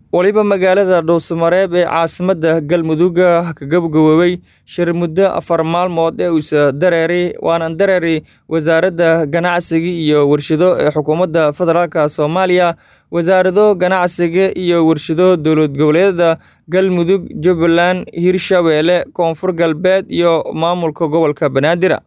waliba magaalada dhuusamareeb ee caasimadda galmudug ka gabagaboobay shir muddo afar maalmood ee uusa dareeray waana dareeray wasaaradda ganacsiga iyo warshado ee xukuumadda federaalk soomaaliya wasaarado ganacsiga iyo warshado dowlad goboleedyada galmudug jubbaland hirshabeelle koonfur galbeed iyo maamulka gobolka banaadir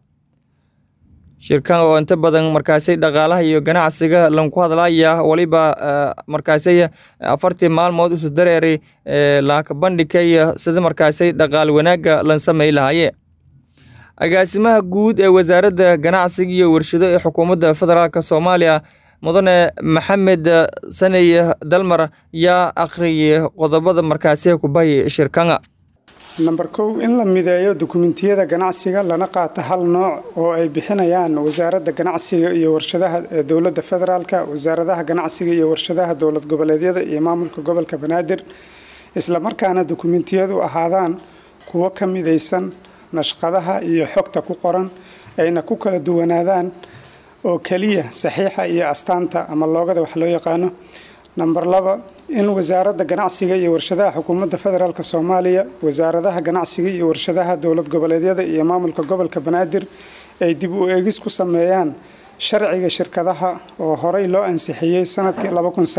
shirkan oo inta badan markaasi dhaqaalaha iyo ganacsiga lanku hadlaya waliba markaasi afartii maalmood usu dareeray laaka bandhigay sida markaasi dhaqaal wanaagga lan samay lahaye agaasimaha guud ee wasaaradda ganacsiga iyo warshado ee xukuumadda federaalk soomaaliya mudane maxamed saney dalmar yaa akhriyay qodobada markaasi kubay shirkanga namber kow in la mideeyo dukumentiyada ganacsiga lana qaato hal nooc oo ay bixinayaan wasaaradda ganacsiga iyo warshadaha ee dowladda federaalk wasaaradaha ganacsiga iyo warshadaha dowlad goboleedyada iyo maamulka gobolka banaadir islamarkaana dukumentiyadu ahaadaan kuwo ka midaysan nashqadaha iyo xogta ku qoran ayna ku kala duwanaadaan oo keliya saxiixa iyo astaanta ama loogada wax loo yaqaano namber laba in wasaaradda ganacsiga iyo warshadaha xukuumadda federaalk soomaaliya wasaaradaha ganacsiga iyo warshadaha dowlad goboleedyada iyo maamulka gobolka banaadir ay dib u eegis ku sameeyaan sharciga shirkadaha oo horey loo ansixiyey sanadkii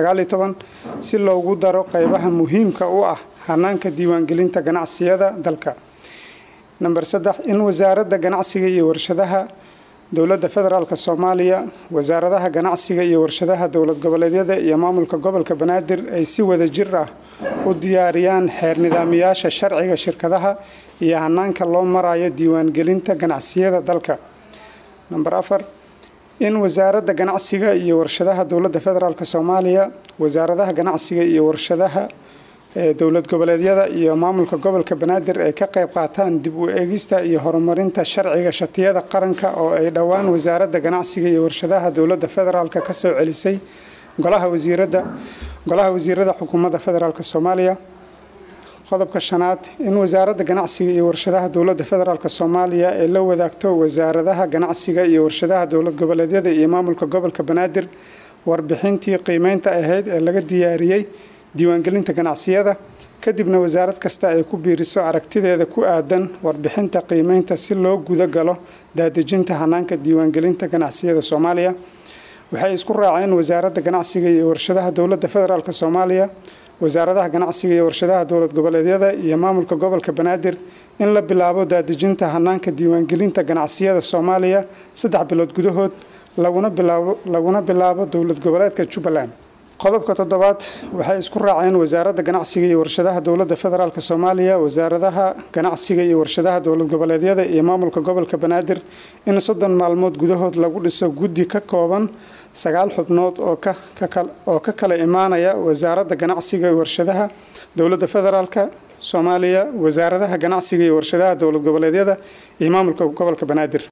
si loogu daro qeybaha muhiimka u ah hanaanka diiwaangelinta ganacsiyada dalka namber saddex in wasaaradda ganacsiga iyo warshadaha dowladda federaalk soomaaliya wasaaradaha ganacsiga iyo warshadaha dowlad goboleedyada iyo maamulka gobolka banaadir ay si wada jir ah u diyaariyaan xeer nidaamiyaasha sharciga shirkadaha iyo hanaanka loo marayo diiwaangelinta ganacsiyada dalka namber afar in wasaaradda ganacsiga iyo warshadaha dowladda federaalk soomaaliya wasaaradaha ganacsiga iyo warshadaha ee dowlad goboleedyada iyo maamulka gobolka banaadir ay ka qayb qaataan dib u eegista iyo horumarinta sharciga shatiyada qaranka oo ay dhowaan wasaaradda ganacsiga iyo warshadaha dowladda federaalk ka soo celisay golaha wasiirada golaha wasiirada xukuumadda federaalk soomaaliya qodobka shanaad in wasaaradda ganacsiga iyo warshadaha dowladda federaalk soomaaliya ay la wadaagto wasaaradaha ganacsiga iyo warshadaha dowlad goboleedyada iyo maamulka gobolka banaadir warbixintii qiimeynta ahayd ee laga diyaariyey diiwaangelinta ganacsiyada kadibna wasaarad kasta ay ku biiriso aragtideeda ku aadan warbixinta qiimeynta si loo guda galo daadejinta hanaanka diiwaangelinta ganacsiyada soomaaliya waxay isku raaceen wasaaradda ganacsiga iyo warshadaha dowladda federaalk soomaaliya wasaaradaha ganacsiga iyo warshadaha dowlad goboleedyada iyo maamulka gobolka banaadir in la bilaabo daadejinta hanaanka diiwaangelinta ganacsiyada soomaaliya saddex bilood gudahood laguna bilaabo dowlad goboleedka jubbaland qodobka toddobaad waxay isku raaceen wasaaradda ganacsiga iyo warshadaha dowladda federaalk soomaaliya wasaaradaha ganacsiga iyo warshadaha dowlad goboleedyada iyo maamulka gobolka banaadir in soddon maalmood gudahood lagu dhiso guddi ka kooban sagaal xubnood oo ka kala imaanaya wasaaradda ganacsiga iyo warshadaha dowladda federaalk soomaaliya wasaaradaha ganacsiga iyo warshadaha dowlad goboleedyada iyo maamulka gobolka banaadir